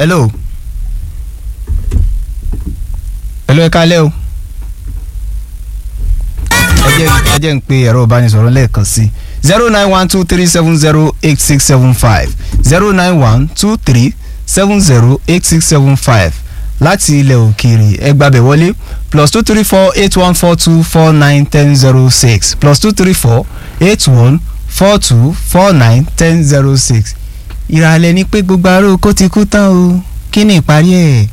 hello hello ẹ kálẹ́ o ẹ jẹ́ ẹ jẹ́ ń pe ẹ̀rọ ìbánisọ̀rọ̀ lẹ́ẹ̀kan sí zero nine one two three seven zero eight six seven five zero nine one two three seven zero eight six seven five láti ilẹ̀ òkèèrè ẹ gbàbẹ̀ wọlé plus two three four eight one four two four nine ten zero six plus two three four eight one four two four nine ten zero six ìrànlẹ́ ni pé gbogbo aró kó ti kú tán o kí ni ìparí ẹ̀